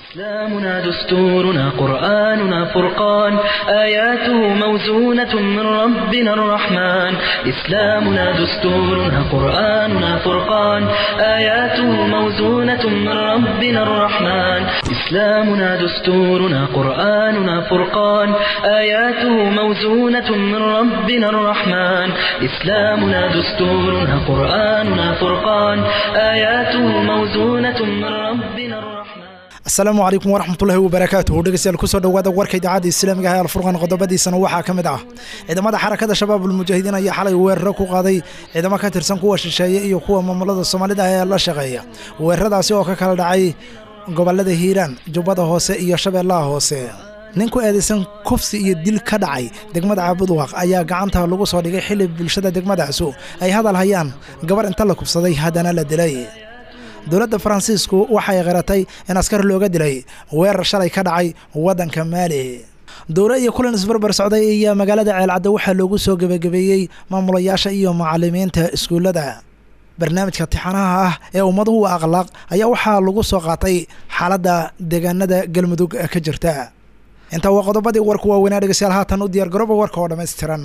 إسلامنا دستورنا قرآننا فرقان آياته موزونة من ربنا الرحمن إسلامنا دستورنا قرآننا فرقان آياته موزونة من ربنا الرحمن إسلامنا دستورنا قرآننا فرقان آياته موزونة من ربنا الرحمن إسلامنا دستورنا قرآننا فرقان آياته موزونة من ربنا الرحمن asalaamu calaykum waraxmatullaahi wabarakaatuhu dhegeystayaal kusoo dhowaada warka idaacadda islaamiga ah alfurqan qodobadiisana waxaa ka mid ah ciidamada xarakada shabaab ulmujaahidiin ayaa xalay weeraro ku qaaday ciidamo ka tirsan kuwa shisheeye iyo kuwa maamulada soomaalida ee la shaqeeya weeraradaasi oo ka kala dhacay gobolada hiiraan jubbada hoose iyo shabeellaha hoose nin ku eedaysan kufsi iyo dil ka dhacay degmada caabudwaaq ayaa gacanta lagu soo dhigay xili bulshada degmadaasu ay hadal hayaan gabar inta la kufsaday haddana la dilay dowladda faransiisku waxay qiratay in askar looga dilay weerar shalay ka dhacay waddanka maali dowlo iyo kulan isbarbar socday iyo magaalada ceelcadda waxaa loogu soo gebagabeeyey maamulayaasha iyo macallimiinta iskuullada barnaamijka tixanaha ah ee ummaduhu akhlaaq ayaa waxaa lagu soo qaatay xaaladda deegaanada galmudug ka jirta intaa waa qodobadii warku waaweynaa dhegeystayaal haatan u diyaargarooba warka oo dhammaystiran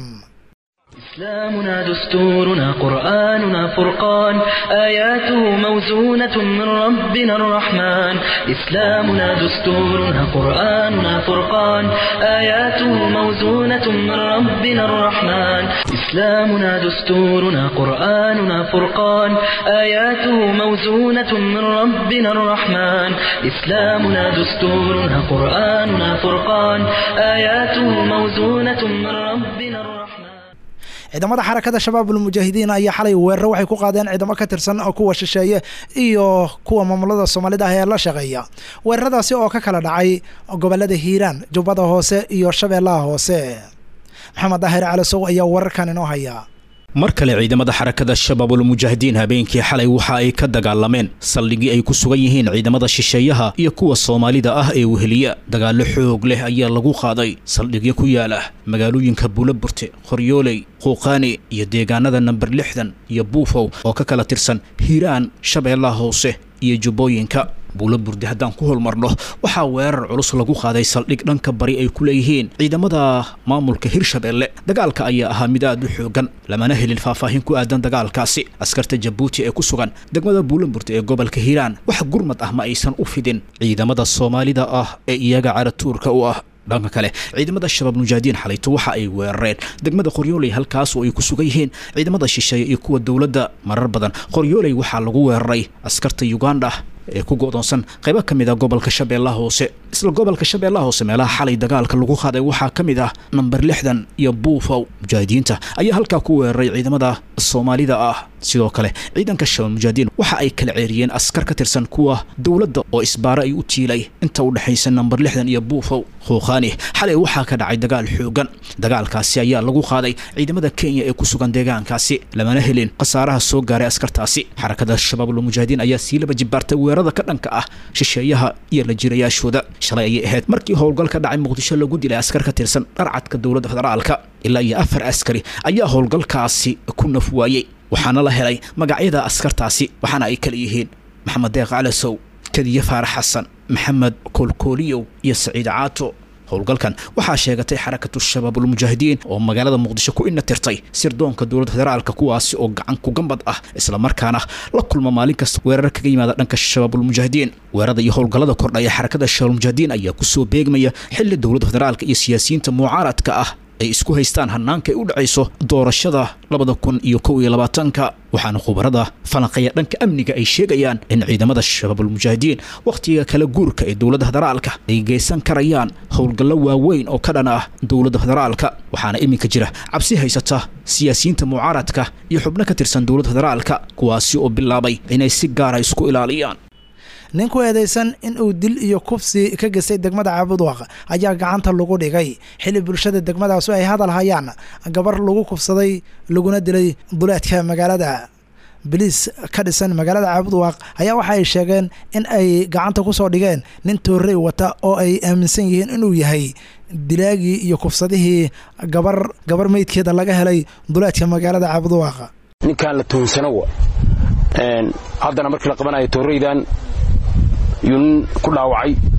إسلامنا دستورنا قرآننا فرقان آياته موزونة من ربنا الرحمن إسلامنا دستورنا قرآننا فرقان آياته موزونة من ربنا الرحمن إسلامنا دستورنا قرآننا فرقان آياته موزونة من ربنا الرحمن إسلامنا دستورنا قرآننا فرقان آياته موزونة من ربنا الرحمن ciidamada xarakada shabaab ulmujaahidiin ayaa xalay weeraro waxay ku qaadeen ciidamo ka tirsan kuwa shisheeye iyo kuwa maamulada soomaalida ah ee la shaqeeya weeraradaasi oo ka kala dhacay gobolada hiiraan jubbada hoose iyo shabeellaha hoose maxamed daahir calasow ayaa wararkan inoo haya mar kale ciidamada xarakada shabaabulmujaahidiin habeenkii xalay waxa ay ka dagaalameen saldhigii ay ku sugan yihiin ciidamada shisheeyaha iyo kuwa soomaalida ah ee weheliya dagaallo xoog leh ayaa lagu qaaday saldhigyo ku yaala magaalooyinka buulaburte qoryooley quuqaani iyo deegaanada namber lixdan iyo buufow oo ka kala tirsan hiiraan shabeellaha hoose iyo jubbooyinka buula burde haddaan ku holmarno waxaa weerar culus lagu qaaday saldhig dhanka bari ay ku leeyihiin ciidamada maamulka hirshabeelle dagaalka ayaa ahaa mid aad u xoogan lamana helin faahfaahin ku aadan dagaalkaasi askarta jabuuti ee ku sugan degmada buulamburte ee gobolka hiiraan wax gurmad ah ma aysan u fidin ciidamada soomaalida ah ee iyaga caratuurka u ah dhanka kale ciidamada shabaab mujaahidiin xalayto waxa ay weerareen degmada qoryooley halkaas oo ay ku sugan yihiin ciidamada shisheeye iyo kuwa dowladda marar badan qoryooley waxaa lagu weeraray askarta uganda ee ku go'doonsan qaybo ka mid ah gobolka shabeellaha hoose isla gobolka shabeellaha hoose meelaha xalay dagaalka lagu qaaday waxaa ka mid ah namber lixdan iyo buufow mujaahidiinta ayaa halkaa ku weeraray ciidamada soomaalida ah sidoo kale ciidanka shabaab mujaahidiin waxa ay kala ceeriyeen askar ka tirsan kuwa dowladda oo isbaaro ay u tiilay inta u dhexaysa namber lixdan iyo buufow khuuqaani xalay waxaa ka dhacay dagaal xoogan dagaalkaasi ayaa lagu qaaday ciidamada kenya ee ku sugan deegaankaasi lamana helin khasaaraha soo gaaray askartaasi xarakada shabaabulmujaahidiin ayaa sii laba jibaartay weerarada ka dhanka ah shisheeyaha iyo la jirayaashooda shalay ayay ahayd markii howlgal ka dhacay muqdisho lagu dilay askar ka tirsan dharcadka dowladda federaalka ilaa iyo afar askari ayaa howlgalkaasi ku naf waayey waxaana la helay magacyada askartaasi waxaana ay kala yihiin maxamed deeq calasow kadiye faarax xasan maxamed koolkooliyow iyo saciid caato howlgalkan waxaa sheegatay xarakatu shabaabulmujaahidiin oo magaalada muqdisho ku ina tirtay sirdoonka dowladda federaalka kuwaasi oo gacan kugambad ah islamarkaana la kulma maalin kasta weerar kaga yimaada dhanka shabaabulmujaahidiin weerarada iyo howlgallada kordhaya xarakada shabaabulmujaahidiin ayaa kusoo beegmaya xili dowladda federaalka iyo siyaasiyiinta mucaaradka ah ay isku haystaan hanaanka ay u dhacayso doorashada labada kun iyo kow iyo labaatanka waxaana khubarada falanqeeya dhanka amniga ay sheegayaan in ciidamada shabaabulmujaahidiin wakhtiga kala guurka ee dowladda federaalka ay geysan karayaan howlgallo waaweyn oo ka dhan ah dowladda federaalka waxaana iminka jira cabsi haysata siyaasiyiinta mucaaradka iyo xubno ka tirsan dowladda federaalka kuwaasi oo bilaabay inay si gaara isku ilaaliyaan nin ku eedaysan in uu dil iyo kufsi ka gestay degmada caabudwaaq ayaa gacanta lagu dhigay xili bulshada degmadaasu ay hadal hayaan gabar lagu kufsaday laguna dilay duleedka magaalada biliis ka dhisan magaalada caabudwaaq ayaa waxa ay sheegeen in ay gacanta ku soo dhigeen nin toorey wata oo ay aaminsan yihiin inuu yahay dilaagii iyo kufsadihii gabar gabar meydkeeda laga helay duleedka magaalada caabudwaaq ninkaan la tuhumsano wa haddana markii la qabanayo tooreydan yuu nin ku dhaawacay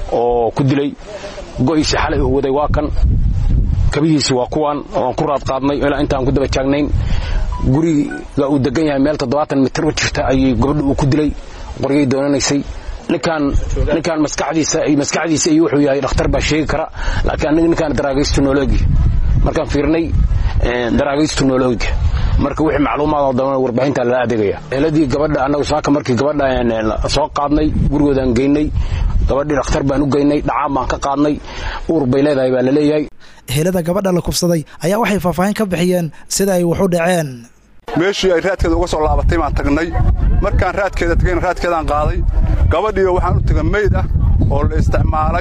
oo ku dilay go'iisi xalay uu waday waa kan kabihiisi waa kuwan oan ku raad qaadnay ilaa intaan ku daba taagnayn guriga uu degan yahay meel toddobaatan mitir u jirta ayay gabadha uu ku dilay qoryay doonanaysay ninkaan ninkaan maskaxdiisa maskaxdiisa iyo wuxuu yahay dhakhtar baa sheegi kara laakiin aniga ninkaan daraagaystu nooloogi markaan fiirnay daraagaystu nooloogiga marka wixii macluumaad oo dhan warbaahinta lala adeegaya eladii gabadha annagu saaka markii gabadha soo qaadnay gurigoodaan geynay gabadhii dhakhtar baan u geynay dhacaan baan ka qaadnay uur bay leedahay baa la leeyahay helada gabadha la kufsaday ayaa waxay faahfaahin ka bixiyeen sida ay wax u dhaceen meeshii ay raadkeeda uga soo laabatay baan tagnay markaan raadkeeda tagayna raadkeedaan qaaday gabadhiioo waxaan u taga meyd ah oo la isticmaalay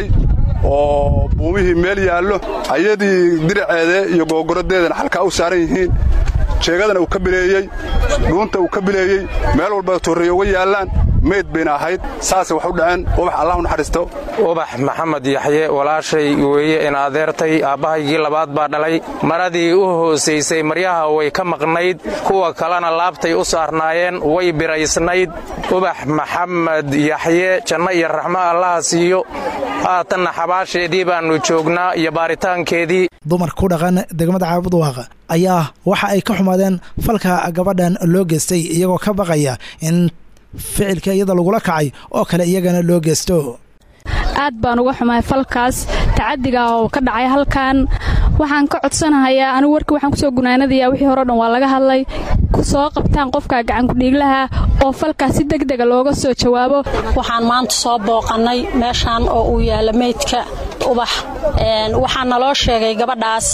oo buumihii meel yaallo ayadii diraceede iyo googoradeedana xalkaa u saaran yihiin jeegadana uu ka bileeyey dhuunta uu ka bileeyey meel walba torreeye uga yaallaan meyd bayna ahayd saasay wax u dhaceen ubax allah u naxariisto ubax maxamed yaxye walaashay weeye in adeertay aabbahaygii labaad baa dhalay maradii u hoosaysay maryaha way ka maqnayd kuwa kalena laabtay u saarnaayeen way biraysnayd ubax maxamed yaxye janno iyo raxmo allaha siiyo haatanna xabaasheedii baannu joognaa iyo baaritaankeedii dumarka ku dhaqan degmada caabudwaaqa ayaa waxa ay ka xumaadeen falka gabadhan loo geystay iyagoo ka baqaya in ficilka iyada lagula kacay oo kale iyagana loo geysto aad baan uga xumahay falkaas tacadiga oo ka dhacay halkan waxaan ka codsanahayaa anigu warkii waxaan kusoo gunaanadayaa wixii hore o dhan waa laga hadlay soo qabtaan qofka gacankudhiiglaha oo falkaas si degdega looga soo jawaabo waxaan maanta soo booqannay meeshaan oo uu yaalla meydka ubax waxaa naloo sheegay gabadhaas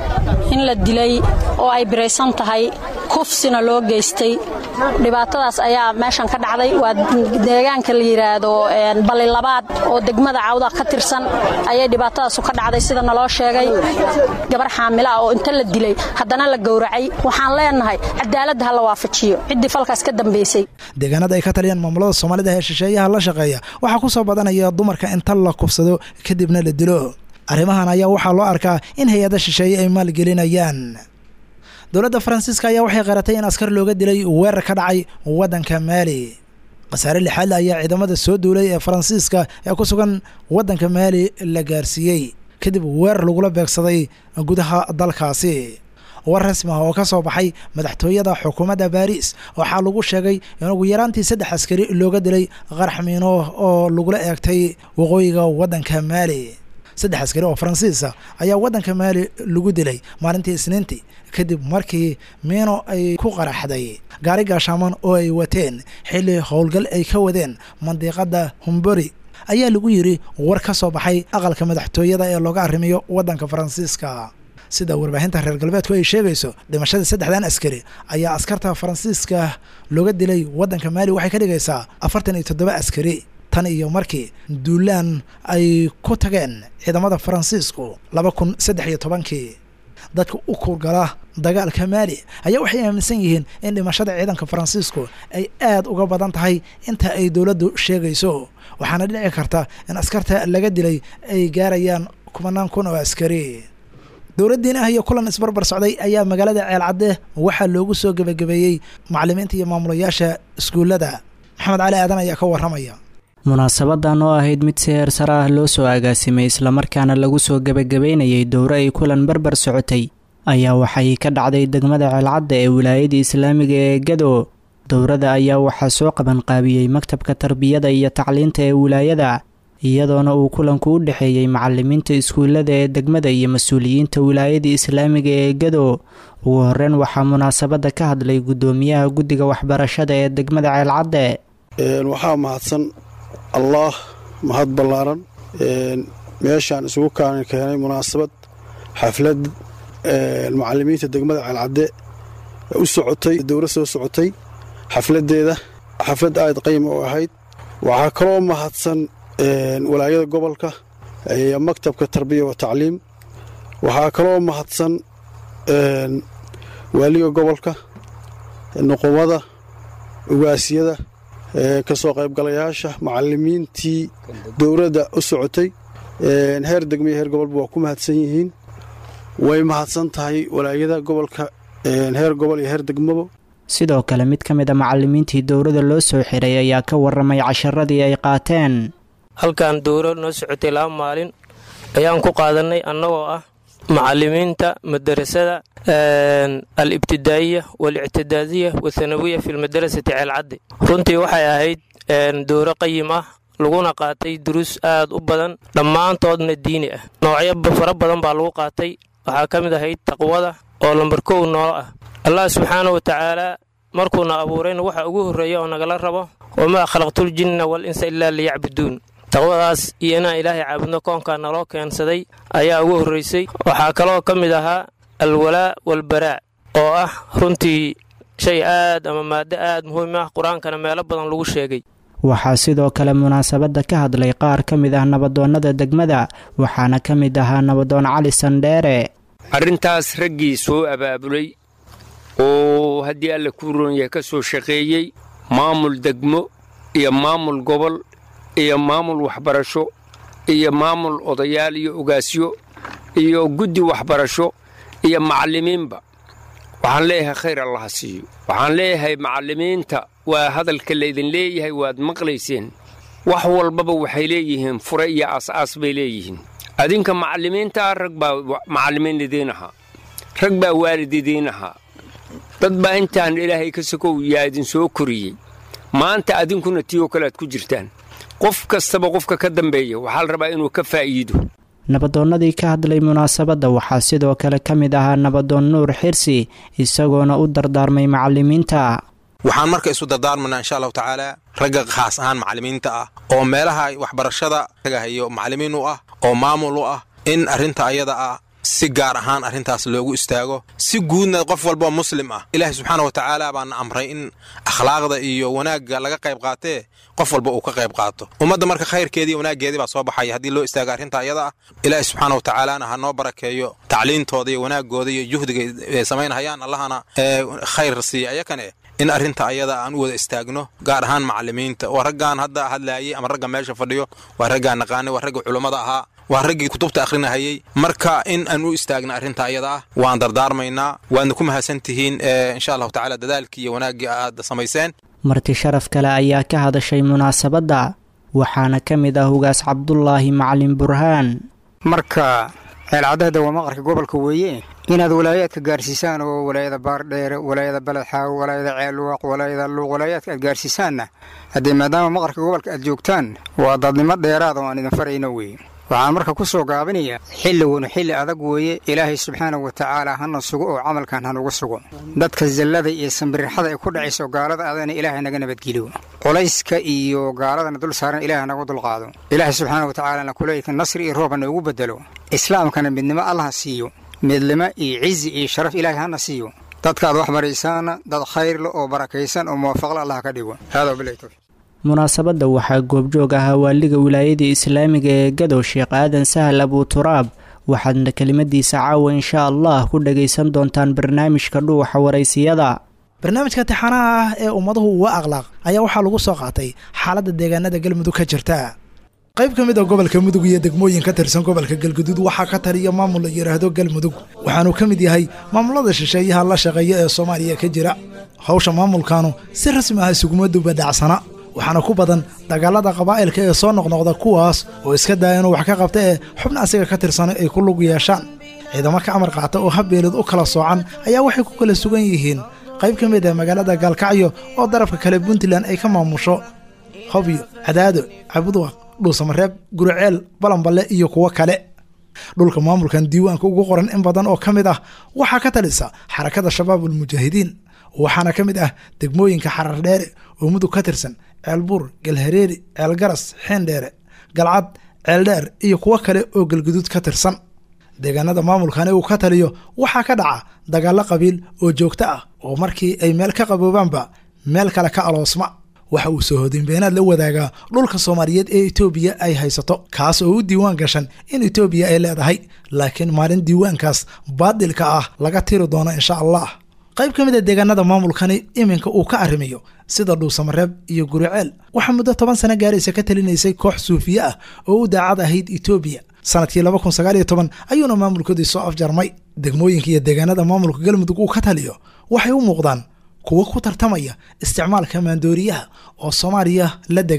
in la dilay oo ay biraysan tahay kufsina loo geystay dhibaatadaas ayaa meeshan ka dhacday waa deegaanka la yidhaahdo ballilabaad oo degmada cawda ka tirsan ayay dhibaatadaasu ka dhacday sida naloo sheegay gabar xaamila ah oo inta la dilay haddana la gowracay waxaan leenahay cadaaladda ha la waafajiyo ciddii falkaas ka dambaysay deegaanada ay ka taliyaan maamulada soomaalida ee shisheeyaha la shaqeeya waxaa ku soo badanaya dumarka inta la kufsado kadibna la dilo arrimahan ayaa waxaa loo arkaa in hay-ada shisheeye ay maalgelinayaan dowladda faransiiska ayaa waxay qaratay in askar looga dilay weerar ka dhacay waddanka maali khasaare lixaadle ayaa ciidamada soo duulay ee faransiiska ee ku sugan waddanka maali la gaarsiiyey kadib weerar lagula beegsaday gudaha dalkaasi war rasmi ah oo ka soo baxay madaxtooyada xukuumadda baariis waxaa lagu sheegay in ugu yaraantii saddex askari looga dilay qarax miino oo lagula eegtay waqooyiga waddanka maali saddex askari oo faransiisa ayaa waddanka maali lagu dilay maalintii isniintii kadib markii miino ay ku qaraxday gaari gaashaaman oo ay wateen xilli howlgal ay ka wadeen mandiiqadda humbori ayaa lagu yidhi war ka soo baxay aqalka madaxtooyada ee looga arrimayo waddanka faransiiska sida warbaahinta reer galbeedku ay sheegayso dhimashadii saddexdan askari ayaa askarta faransiiska looga dilay waddanka maali waxay ka dhigaysaa afartan iyo toddoba askari tan iyo markii duulaan ay ku tageen ciidamada faransiisku laba kun saddex iyo tobankii dadka u kurgala dagaalka maali ayaa waxay aaminsan yihiin in dhimashada ciidanka faransiisku ay aad uga badan tahay inta ay dowladdu sheegayso waxaana dhici karta in askarta laga dilay ay gaarayaan kumanaan kun oo askari dowladdiin ah iyo kulan isbarbar socday ayaa magaalada ceelcadde waxaa loogu soo gebagabeeyey macallimiinta iyo maamulayaasha iskuullada maxamed cali aadan ayaa ka warramaya munaasabadan oo ahayd mid si heer sare ah loo soo agaasimay islamarkaana lagu soo gebagabeynayay dowro ay kulan barbar socotay ayaa waxay ka dhacday degmada ceelcadda ee wilaayada islaamiga ee gado dowrada ayaa waxaa soo qabanqaabiyey maktabka tarbiyada iyo tacliinta ee wilaayada iyadoona uu kulanku u dhexeeyey macalimiinta iskuullada ee degmada iyo mas-uuliyiinta wilaayada islaamiga ee gado ugu horeyn waxaa munaasabadda ka hadlay guddoomiyaha guddiga waxbarashada ee degmada ceelcadde waxaa mahadsan allaah mahad ballaaran meeshaan isugu kaan keenay munaasabad xaflad macalimiinta degmada ceelcadde u socotay dowla soo socotay xafladeeda xaflad aad qayma u ahayd waxaa kaloo mahadsan walaayada gobolka iyo maktabka tarbiya wa tacliim waxaa kaloo mahadsan waaliga gobolka nuqumada ugaasiyada ka soo qaybgalayaasha macalimiintii dowladda u socotay heer degma iyo heer gobolba waa ku mahadsan yihiin way mahadsan tahay walaayada gobolka heer gobol iyo heer degmaba sidoo kale mid ka mid a macalimiintii dowladda loo soo xiray ayaa ka warramay casharadii ay qaateen halkan dowro noo socotay laba maalin ayaan ku qaadanay annagoo ah macalimiinta madarasada al-ibtidaa'iya waal-ictidaadiya wathanawiya fi lmadarasati ceelcaddi runtii waxay ahayd dowro qayim ah laguna qaatay duruus aad u badan dhammaantoodna diini ah noocyo fara badan baa lagu qaatay waxaa ka mid ahayd taqwada oo lambar kow noolo ah allah subxaana wa tacaalaa markuuna abuurayna waxa ugu horreeya oo nagala rabo wamaa khalaqtuljinna wal insa ilaa liyacbuduun taqwadaas iyo inaan ilaahay caabudno koonkaa naloo keensaday ayaa ugu horraysay waxaa kaloo ka mid ahaa alwalaa walbaraa oo ah runtii shay aad ama maaddo aad muhiim ah qur-aankana meelo badan lagu sheegay waxaa sidoo kale munaasabadda ka hadlay qaar ka mid ah nabadoonnada degmada waxaana ka mid ahaa nabadoon cali sandheere arrintaas raggii soo abaabulay oo haddii alle kuu roonyahay ka soo shaqeeyey maamul degmo iyo maamul gobol iyo maamul waxbarasho iyo maamul odayaal iyo ogaasyo iyo guddi waxbarasho iyo macallimiinba waxaan leeyahay khayr allaha siiyo waxaan leeyahay macallimiinta waa hadalka laydin leeyahay waad maqlayseen wax walbaba waxay leeyihiin fure iyo aas-aas bay leeyihiin adinka macallimiintaa rag baa macallimiin idiin ahaa rag baa waalid idiin ahaa dad baa intaan ilaahay ka sokow yaa idin soo koriyey maanta adinkuna tiyoo kale aad ku jirtaan qof kastaba qofka ka dambeeya waxaa la rabaa inuu ka faa'iido nabadoonnadii ka hadlay munaasabadda waxaa sidoo kale ka mid ahaa nabadoon nuur xirsi isagoona u dardaarmay macallimiinta waxaan marka isu dardaarmanaa insha allahu tacaala ragga khaas ahaan macallimiinta ah oo meelaha waxbarashada raga hayo macallimiin u ah oo maamul u ah in arrinta ayada ah si gaar ahaan arrintaas loogu istaago si guudna qof walboo muslim ah ilaahay subxaana wa tacaala baana amray in akhlaaqda iyo wanaagga laga qayb qaatee qof walba uu ka qayb qaato ummadda marka khayrkeedii iyo wanaaggeedii baa soo baxaya haddii loo istaago arrinta ayada ah ilaahay subxaana wa tacaalaana ha noo barakeeyo tacliintooda iyo wanaaggooda iyo juhdiga ay samaynhayaan allahana khayr siiya ayakane in arrinta ayada aan u wada istaagno gaar ahaan macallimiinta waa raggaan hadda hadlaayay ama ragga meesha fadhiyo waa raggaan naqaanay waa ragga culummada ahaa waa raggii kutubta akhrinahayey marka in aan u istaagna arrinta ayada ah waan dardaarmaynaa waadna ku mahadsan tihiin insha allahu tacala dadaalkii iyo wanaaggii aad samayseen marti sharaf kale ayaa ka hadashay munaasabadda waxaana ka mid ah ugaas cabdulaahi macalin burhaan marka ceelcadahda waa maqarka gobolka weeye inaad walaayaadka gaarsiisaan oo walaayada baardheere walaayada baledxaawo walaayada ceelwaaq walaayada luuq walaayaadka aad gaarsiisaanna haddee maadaama maqarka gobolka aad joogtaan waa dadnimo dheeraada oo aan idin farayno weeye waxaan marka ku soo gaabinayaa xilligunu xilli adag weeye ilaahay subxaana wa tacaala hana sugo oo camalkan hanugu sugo dadka zallada iyo sambirixada ay ku dhacayso gaalada adana ilaahay naga nabadgeliyo culayska iyo gaaladana dul saaran ilahay naga dulqaado ilaahay subxaana wa tacaalana kuleeyka nasri iyo roob hana ugu bedelo islaamkana midnimo allaha siiyo midnimo iyo cizi iyo sharaf ilaahay hana siiyo dadka aad wax baraysaana dad khayrle oo barakaysan oo muwaafaqla allah ka dhigo haadaa bilahi tawfiiq munaasabadda waxaa goobjoog ahaa waaliga wilaayadii islaamiga ee gadow sheekh aadan sahal abuturaab waxaadna kelimadiisa caawa insha allah ku dhagaysan doontaan barnaamijka dhuuxa waraysiyada barnaamijka tixanaha ah ee ummaduhu uga akhlaaq ayaa waxaa lagu soo qaatay xaaladda deegaanada galmudug ka jirta qayb ka mid a gobolka mudug iyo degmooyin ka tirsan gobolka galguduud waxaa ka taliya maamul la yidhaahdo galmudug waxaanuu ka mid yahay maamulada shisheeyaha la shaqeeya ee soomaaliya ka jira hawsha maamulkaanu si rasmi ah isuguma dubadhacsana waxaana ku badan dagaalada qabaa'ilka ee soo noqnoqda kuwaas oo iska daaya inuu wax ka qabta ee xubna asiga ka tirsana ay ku lug yeeshaan ciidamo ka amar qaata oo habbeelid u kala soocan ayaa waxay ku kala sugan yihiin qayb ka mid ah magaalada gaalkacyo oo darafka kale puntland ay ka maamusho hobyo cadaado cabudwaq dhuusamareeb guriceel balanballe iyo kuwo kale dhulka maamulkan diiwaanka ugu qoran in badan oo ka mid ah waxaa ka talisa xarakada shabaabulmujaahidiin waxaana ka mid ah degmooyinka xarar dheere oo mudug ka tirsan ceelbuur galhareeri ceelgaras xeendheere galcad ceeldheer iyo kuwo kale oo galguduud ka tirsan deegaanada maamulkani uu ka taliyo waxaa ka dhaca dagaallo qabiil oo joogto ah oo markii ay meel ka qaboobaanba meel kale ka aloosma waxa uu soo hodinbeenaad la wadaagaa dhulka soomaaliyeed ee etoobiya ay haysato kaas oo u diiwaan gashan in etoobiya ay leedahay laakiin maalin diiwaankaas baadilka ah laga tiri doono insha allah qayb ka mid a deegaanada maamulkani iminka uu ka arrimayo sida dhuusamareeb iyo guriceel waxaa muddo toban sano gaaraysa ka talinaysay koox suufiye ah oo u daacad ahayd etoobiya sanadkii laba kun sagaal iyo toban ayuuna maamulkoodii soo afjarmay degmooyinka iyo deegaanada maamulka galmudug uu ka taliyo waxay u muuqdaan kuwo ku tartamaya isticmaalka maandooriyaha oo soomaaliya la degay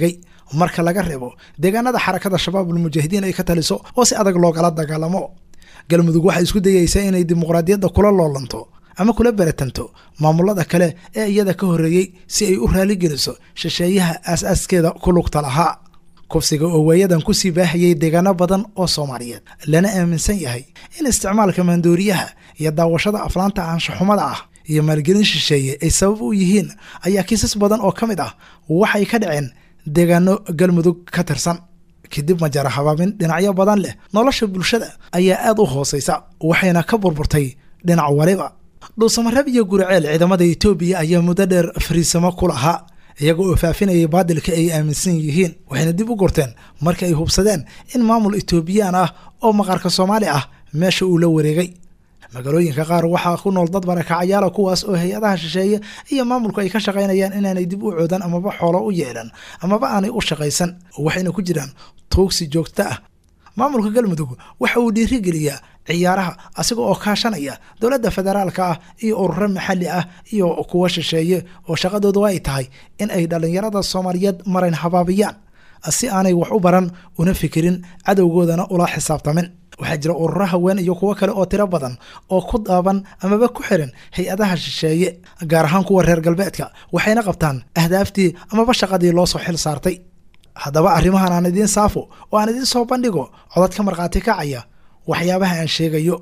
marka laga reebo deegaanada xarakada shabaabul mujaahidiin ay ka taliso oo si adag loogala dagaalamo galmudug waxay isku dayeysaa inay dimuqraadiyadda kula loolanto ama kula beratanto maamulada kale ee iyada ka horreeyey si ay u raaligeliso shisheeyaha aas-aaskeeda ku lugta lahaa kufsiga oo waayadan kusii baahayay deegaano badan oo soomaaliyeed lana aaminsan yahay in isticmaalka maandooriyaha iyo daawashada aflaanta aanshaxumada ah iyo maalgelin shisheeye ay sabab u yihiin ayaa kiisas badan oo ka mid ah waxay ka dhaceen deegaano galmudug ka tirsan kadib majara habaabin dhinacyo badan leh nolosha bulshada ayaa aad u hoosaysa waxayna ka burburtay dhinac waliba dhuusamareeb iyo guriceel ciidamada etoobiya ayaa muddo dheer fariisamo ku lahaa iyaga oo faafinayay baadilka ay aaminsan yihiin waxayna dib u gorteen marka ay hubsadeen in maamul etoobiyaan ah oo maqaarka soomaali ah meesha uu la wareegay magaalooyinka qaar waxaa ku nool dad barakacayaala kuwaas oo hay-adaha shisheeye iyo maamulku ay ka shaqaynayaan inaanay dib u coodan amaba xoolo u yeelan amaba aanay u shaqaysan waxayna ku jiraan tuugsi joogto ah maamulka galmudug waxa uu dhiirigeliyaa ciyaaraha asiga oo kaashanaya dowladda federaalka ah iyo ururo maxalli ah iyo kuwa shisheeye oo shaqadoodu ay tahay in ay dhallinyarada soomaaliyeed marayn habaabiyaan si aanay wax u baran una fikirin cadowgoodana ula xisaabtamin waxaa jira ururo haween iyo kuwo kale oo tiro badan oo ku daaban amaba ku xiran hay-adaha shisheeye gaar ahaan kuwa reer galbeedka waxayna qabtaan ahdaaftii amaba shaqadii loo soo xil saartay haddaba arrimahan aan idiin saafo oo aan idiin soo bandhigo codad ka markhaati kacaya waxyaabaha aan sheegayo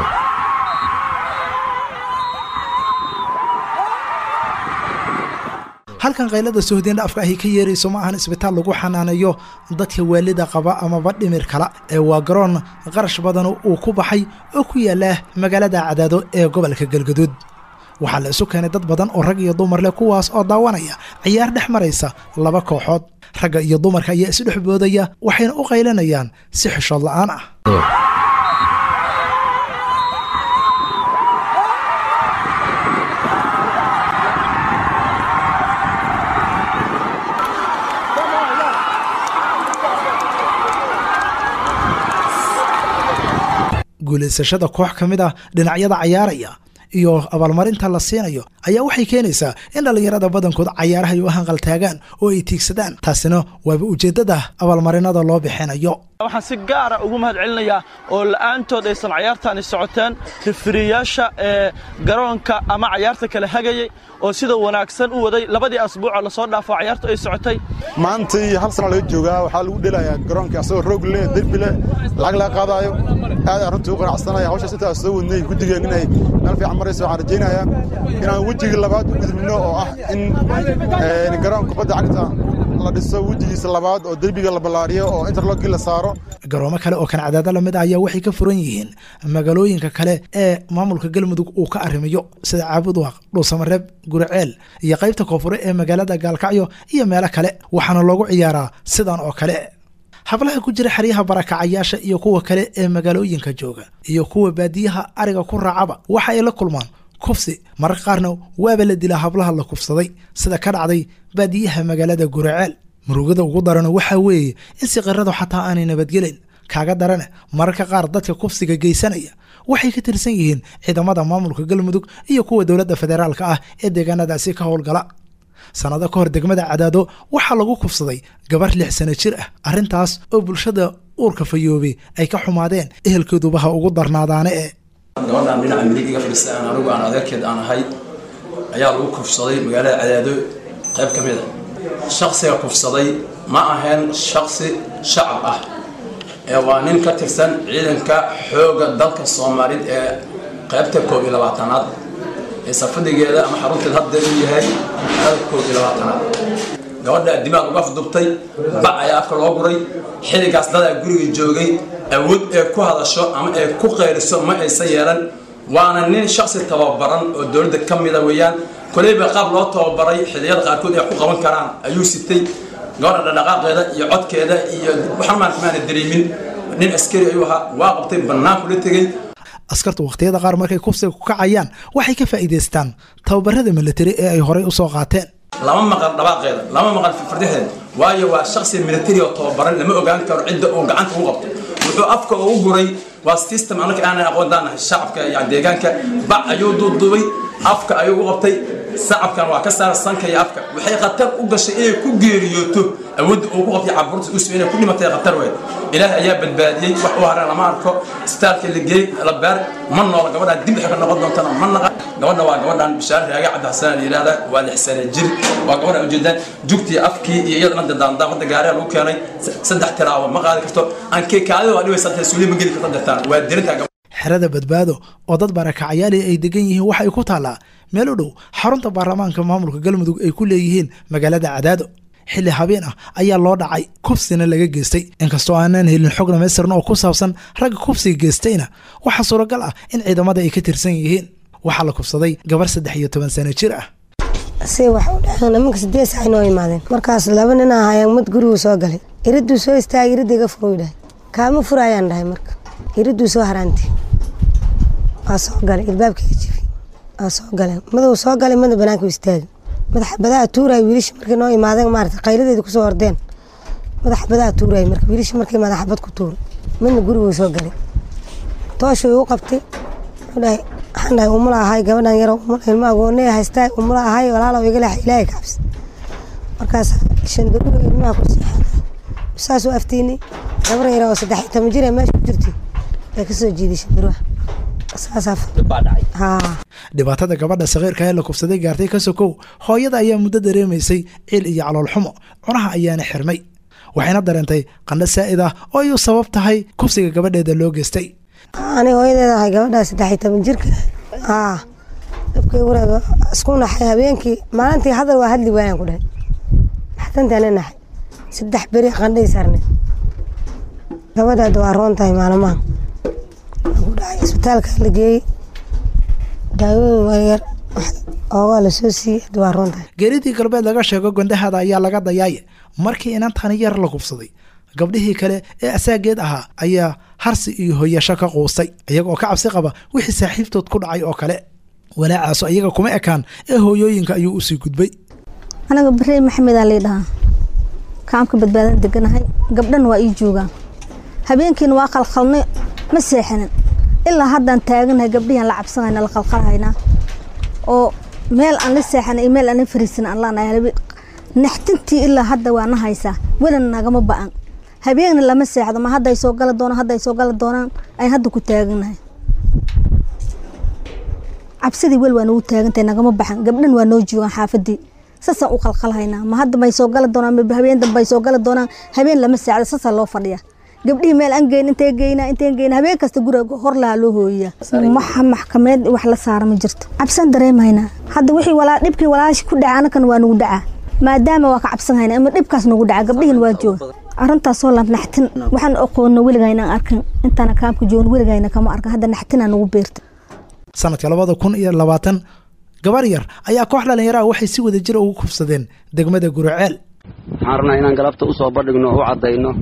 halkan kaylada sohdin dhaafka ahi ka yeerayso ma ahan isbitaal lagu xanaaneeyo dadka waalida qaba amaba dhimir kala ee waa garoon qarash badan uu ku baxay oo ku yaala magaalada cadaado ee gobolka galgaduud waxaa la isu keenay dad badan oo rag iyo dumar leh kuwaas oo daawanaya ciyaar dhex maraysa laba kooxood ragga iyo dumarka ayaa isdhex boodaya waxayna u qaylanayaan si xishood la'aan ah guulaysashada koox ka mid ah dhinacyada cayaaraya iyo abaalmarinta la siinayo ayaa waxay keenaysaa in dhallinyarada badankood cayaaraha ay u hanqaltaagaan oo ay tiigsadaan taasina waaba ujeeddada abaalmarinada loo bixinayo waxaan si gaara ugu mahad celinayaa oo la'aantood aysan cayaartaani socoteen rifiriyaasha ee garoonka ama cayaarta kale hagayey oo sida wanaagsan u waday labadii asbuucoo lasoo dhaafo cayaartu ay socotay maantii hal sana laga joogaa waxaa lagu dhelayaa garoonka asagoo roog leh derbi leh lacag laga qaadaayo aad aan runtii u qanacsanaya hawshaas intaas soo wadnay guddigeen inay meel fiican marayso waxaan rajaynayaa inaan wejigii labaad u gudubno oo ah in garoon kubadda cagta la dhiso wejigiisa labaad oo derbiga la ballaariyo oo interlogii la saaro garoomo kale oo kan cadaada lamid ah ayaa waxay ka furan yihiin magaalooyinka kale ee maamulka galmudug uu ka arrimiyo sida caabudwaaq dhuusamareeb guriceel iyo qaybta koonfure ee magaalada gaalkacyo iyo meelo kale waxaana loogu ciyaaraa sidan oo kale hablaha ku jira xeryaha barakacayaasha iyo kuwa kale ee magaalooyinka jooga iyo kuwa baadiyaha ariga ku raacaba waxa ay la kulmaan kufsi mararka qaarna waaba la dilaa hablaha la kufsaday sida ka dhacday baadiyaha magaalada guraceel murugada ugu darana waxaa weeye in siqiradu xataa aanay nabadgelin kaaga darane mararka qaar dadka kufsiga geysanaya waxay ka tirsan yihiin ciidamada maamulka galmudug iyo kuwa dowladda federaalka ah ee deegaanadaasi ka howlgala sannado ka hor degmada cadaado waxaa lagu kufsaday gabar lix sano jir ah arrintaas oo bulshada uurka fayoobay ay ka xumaadeen ehelkoodubaha ugu darnaadaane ee gabadhaan dhinaca midig iga fadhiista aan anigu aan adeerkeed aan ahay ayaa lagu kufsaday magaalada cadaado qayb ka mid a shaksiga kufsaday ma ahayn shaksi shacab ah ee waa nin ka tirsan ciidanka xoogga dalka soomaalid ee qaybta koob iyo labaatanaad ee safadigeeda ama xarunteed hadda uu yahay dalka koob iyo labaatanaad gabadha dimaag uga afdubtay bac ayaa afka loo guray xilligaas dadaa guriga joogay awood ee ku hadasho ama ee ku qayriso ma aysan yeelan waana nin shaksi tababaran oo dowladda ka mida weeyaan koleyba qaab loo tababaray xilliyada qaarkood ay ku qaban karaan ayuu sitay gabadha dhaqaaqeeda iyo codkeeda iyo waxaan maana dareemin nin askari ayuu ahaa waa qabtay bannaan kula tegey askartu wakhtiyada qaar markay kufsiga ku kacayaan waxay ka faa'iidaystaan tababarada militari ee ay horey u soo qaateen lama maqal dhabaaqeeda lama maqal fardexdeeda waayo waa shaksi militari oo tababaran lama ogaan karo cidda uu gacanta u qabto wuxuu afka ugu guray waa system anaka aanan aqoondaanahay shacabka yani deegaanka bac ayuu duuduubay afka ayuu u qabtay sacabkan waa ka saara sanka iyo afka waxay khatar u gashay inay ku geeriyooto awoodda uu ku qabtay caburta usu inay ku dhimatay khatar weyd ilaahay ayaa badbaadiyey wax u haran lama arko isbitaalka la geey la beer ma noola gabadhaan dib waxay ka noqon doontana ma naqa gabadha waa gabadhaan bishaar raaga cabdi xasan la yidhahda waa lix sane jir waa gabadha ujeedaan jugtii afkii iyo iyadana dandaandaa wadda gaariha lagu keenay saddex tiraabo ma qaadi karto aan keekaadida waa dhibaysa intay suuliya ma geli karto dirtaan waa dirintaa xerada badbaado oo dad barakacyaali ay degan yihiin waxa ay ku taallaa meel u dhow xarunta baarlamaanka maamulka galmudug ay ku leeyihiin magaalada cadaado xilli habeen ah ayaa loo dhacay kufsina laga geystay inkastoo aanaan helin xog dhamaystiran oo ku saabsan ragga kufsiga geystayna waxaa suuragal ah in ciidamada ay ka tirsan yihiin waxaa la kufsaday gabar saddex iyo toban sano jir ah si wax u dhaceen nimanka sideed sax inoo imaadeen markaas laba nin ahayaan mid guriguu soo galay iriduu soo istaagay iridda iga furuu dhahay kaama furayaan dhahay marka iriduu soo haraantay waa soo galay ilbaabkaiga jifi waa soo galeen maduu soo galay mada banaanka istaagay madaxa badaa tuuray wiilasha markay noo imaadeen maarata qayladeeda kusoo ordeen madaxa badaa tuuray marka wiilasha markay madaxa bad ku tuuray midna guriguu soo galay tooshuu u qabtay wuxuu dhahay waxaan dhahay umula ahay gabadhan yaro umula ilma agoonee haystaa umula ahay walaalow iga leex ilaahay kabs markaas shandaruga ilmaha ku seexaday saasuu aftiinay gabar yaro oo saddex iyo toban jir ee meesha ku jirtay bay ka soo jiiday shandaruha dhibaatada gabadha sakiirka ee la kufsaday gaartay ka sokow hooyada ayaa muddo dareemaysay ciil iyo caloolxumo cunaha ayaana xirmay waxayna dareentay qandho saa'id ah oo ayuu sabab tahay kufsiga gabadheeda loo geystay ani hooyadeeda ahay gabadhaa saddex iyo toban jirka aa dabkay wareega isku naxay habeenkii maalintii hadal waa hadli waayaan ku dhahay maxtantaana naxay saddex beri qandhay saarneed gabadhaada waa roon tahay maalmahan ku dhacay isbitaalka la geeyey daawooyin waryar oogaa la soo siiyey hadda waa roon tahay geeridii galbeed laga sheego gondahada ayaa laga dayaaye markii inantani yar la kufsaday gabdhihii kale ee asaageed ahaa ayaa harsi iyo hoyasho ka quustay iyagoo ka cabsi qaba wixii saaxiibtood ku dhacay oo kale walaacaaso iyaga kuma ekaan ee hooyooyinka ayuu usii gudbay anaga barey maxamedaa lay dhahaa kaamka badbaadan deganahay gabdhana waa ii joogaan habeenkiina waa qalqalnay ma seexanin ilaa haddaan taaganahay gabdhihian la cabsanayna la qalqalhaynaa oo meel aan la seexanay iyo meel aan la fariisan aan laanahay naxtintii ilaa hadda waa na haysaa welina nagama ba'an habeenna lama seexdo ma hadday soo gala doonaan hadday soo gala doonaan ayn hadda ku taaganahay cabsidii wel waa nagu taagantahay nagama baxan gabdhan waa noo joogaan xaafadii saasaan u qalqalhaynaa ma hadda may soo gala doonaan ma habeen dambay soo gala doonaan habeen lama seexdo saasaa loo fadhiya gabdhihii meel aan geyn intee geynaa inteen geynaa habeen kasta guriga hor lahaa loo hooyiyaa waxa maxkameed wax la saara ma jirto cabsan dareemaynaa hadda wixii walaa dhibkii walaashi ku dhaca anakan waa nagu dhacaa maadaama waa ka cabsan haynaa ama dhibkaas nagu dhaca gabdhihin waa jooga arrintaasoo la naxtin waxaan aqoonna weligayna arkin intaana kaamka joogin weligayna kama arkan hadda naxtinaa nagu beerta sanadka labada kun iyo labaatan gabar yar ayaa koox dhallinyaraha waxay si wada jira ugu kufsadeen degmada guriceel waxaan rabnaa inaan galabta u soo bandhigno oo u caddayno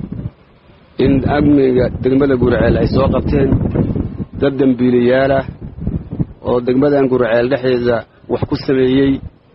in amniga degmada guriceel ay soo qabteen dad dembiilayaalah oo degmadan guriceel dhexdeeda wax ku sameeyey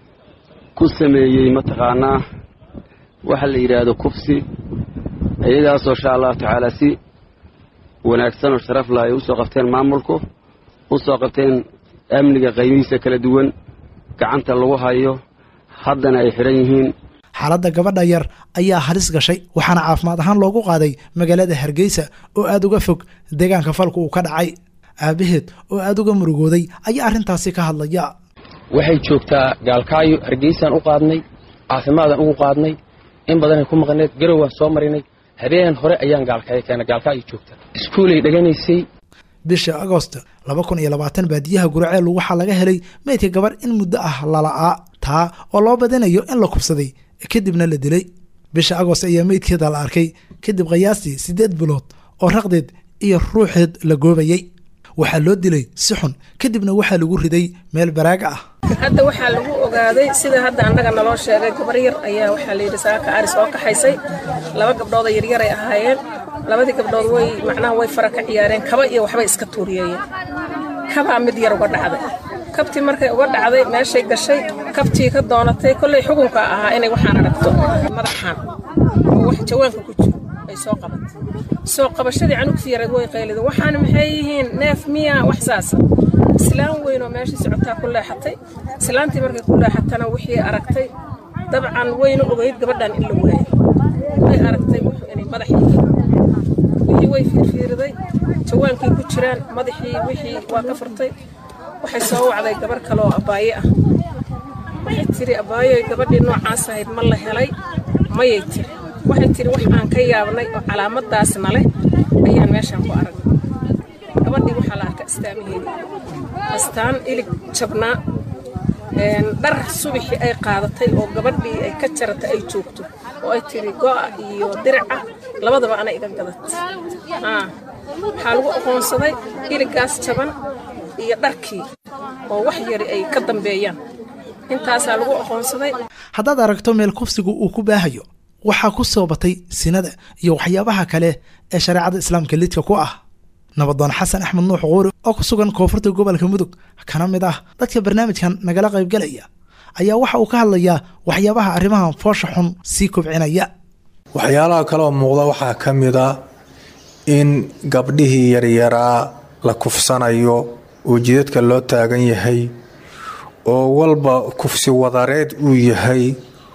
ku sameeyey mataqaanaa waxa la yidhaahdo kufsi iyagaasoo insha allahu tacaala si wanaagsan oo sharaf lah ay u soo qabteen maamulku u soo qabteen amniga qaybihiisa kala duwan gacanta lagu hayo haddana ay xidhan yihiin xaaladda gabadha yar ayaa halis gashay waxaana caafimaad ahaan loogu qaaday magaalada hargeysa oo aada uga fog deegaanka falku uu ka dhacay aabaheed oo aada uga murugooday ayaa arrintaasi ka hadlaya waxay joogtaa gaalkaayo hargeysaan u qaadnay caafimaadaan ugu qaadnay in badanay ku maqneed garow waan soo marinay habeen hore ayaan gaalkaayo keena gaalkaayo joogta iskuulay dheganaysay bisha agost laba kun iyo labaatan baadiyaha guraceel waxaa laga helay meydka gabar in muddo ah lala'aa taa oo loo badinayo in la kubsaday kadibna la dilay bisha agost ayaa meydkeeda la arkay kadib khayaastii siddeed bilood oo raqdeed iyo ruuxeed la goobayey waxaa loo dilay si xun kadibna waxaa lagu riday meel baraaga ah hadda waxaa lagu ogaaday sida hadda annaga naloo sheegay gabar yar ayaa waxaa layidhi saaka ari soo kaxaysay laba gabdhood oo yaryaray ahaayeen labadii gabdhood way macnaha way fara ka ciyaareen kaba iyo waxbay iska tuuriyeeyeen kabaa mid yar uga dhacday kabtii markay uga dhacday meeshay gashay kabtii ka doonatay kolley xukunka ahaa inay waxaan aragto madaxaan oo wax jawaanka ku jiro ay soo qabatay soo qabashadii canugtii yareed way qaylida waxaan maxay yihiin neef miya wax saasa islaan weyn oo meeshii socotaa ku leexatay islaantii markay ku leexatana wixii aragtay dabcan wayna ogeyd gabadhan in la waayay way aragtay wuxuu inay madax yihiin wixii way fiirfiiriday jawaankii ku jiraan madaxii wixii waa ka furtay waxay soo wacday gabar kale oo abaaye ah waxay tiri abaayoy gabadhii noocaas ahayd ma la helay mayay tiri waxay tiri wax aan ka yaabnay oo calaamadaasna leh ayaan meeshaan ku aragnay gabadhii waxaa la arka astaamaheedii astaan ilig jabnaa dhar subaxii ay qaadatay oo gabadhii ay ka jaratay ay joogto oo ay tiri go'a iyo diraca labadaba ana iga gadat waxaa lagu aqoonsaday iligaas jaban iyo dharkii oo wax yari ay ka dambeeyaan intaasaa lagu aqoonsaday haddaad aragto meel kufsigu uu ku baahayo waxaa ku soo batay sinada iyo waxyaabaha kale ee shareecada islaamka lidka ku ah nabadoon xasan axmed nuux quuri oo ku sugan koonfurta gobolka mudug kana mid ah dadka barnaamijkan nagala qaybgalaya ayaa waxa uu ka hadlayaa waxyaabaha arrimahan foosha xun sii kobcinaya waxyaalaha kaleoo muuqda waxaa ka mid a in gabdhihii yaryaraa la kufsanayo oo jidadka loo taagan yahay oo walba kufsi wadareed uu yahay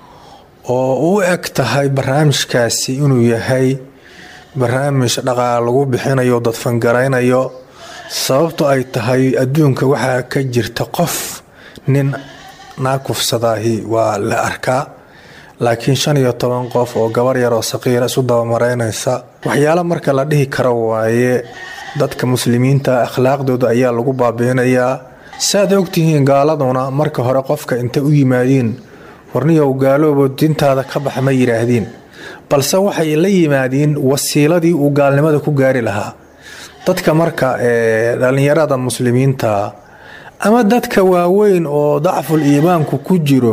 oo u eg tahay barnaamijkaasi inuu yahay barnaamij dhaqaal lagu bixinayo dadfangaraynayo sababto ay tahay adduunka waxaa ka jirta qof nin naa kufsadaahi waa la arkaa laakiin shan iyo toban qof oo gabar yar oo saqiira isu dabamaraynaysa waxyaalo marka la dhihi karo waaye dadka muslimiinta akhlaaqdooda ayaa lagu baabiinayaa saaad ogtihiin gaaladuna marka hore qofka intay u yimaadiin warniyow gaaloobo dintaada ka bax ma yidhaahdiin balse waxay la yimaadiin wasiiladii uu gaalnimada ku gaari lahaa dadka marka ee dhallinyarada muslimiinta ama dadka waaweyn oo dacful iimaanku ku jiro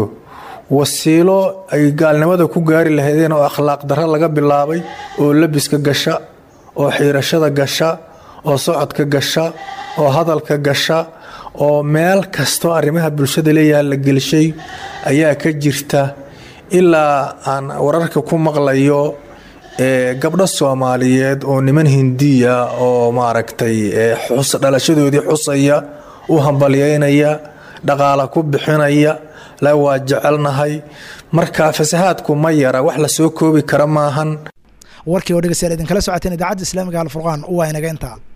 wasiilo ay gaalnimada ku gaari lahaydeen oo akhlaaq darro laga bilaabay oo labiska gasha oo xiirashada gasha oo socodka gasha oo hadalka gasha oo meel kastoo arrimaha bulshada leeyahay la gelshay ayaa ka jirta ilaa aan wararka ku maqlayo gabdho soomaaliyeed oo niman hindiya oo maaragtay dhalashadoodii xusaya u hambalyeynaya dhaqaala ku bixinaya la waa jecelnahay marka fasahaadku ma yara wax la soo koobi kara maahan warkii oo dhegeystayaal idinkala socoteen idaacadda islaamiga alfurqaan waa inaga intaa